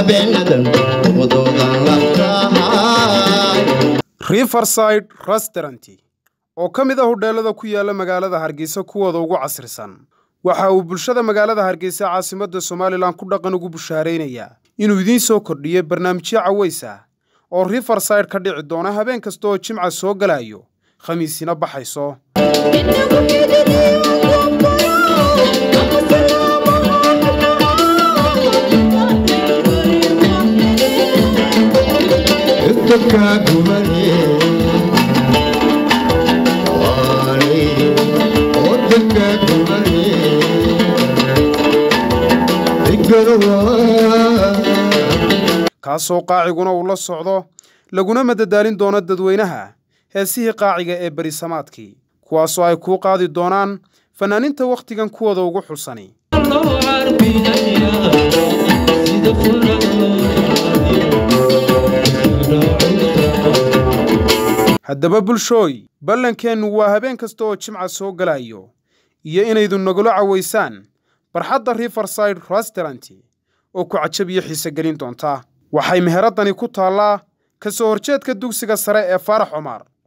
habeenadan wadoodan labtahay riverside restaurant oo ka mid ah hudheelada ku yaala magaalada hargeysa kuwooda ugu casrisan waxa uu bulshada magaalada hargeysa caasimadda somalilan ku dhaqan ugu bushaaraynayaa inuu idiin soo kordhiyey barnaamijyo caways ah oo riverside ka dhici doona habeen kasta oo jimca soo galayo khamiisina baxayso kaasoo qaaciguna uu la socdo laguna madadaalin doono dadweynaha heesihii qaaciga ee berisamaadkii kuwaasoo ay kuu qaadi doonaan fanaaniinta wakhtigan kuwooda ugu xulsani haddaba bulshooy ballankeennu waa habeen kasta oo jimca soo galayo iyo inaydu nagula cawaysaan barxadda riverside restaurant oo ku cajab iyo xiise gelin doonta waxay meheraddani ku taallaa ka soo horjeedka dugsiga sare ee faarax cumar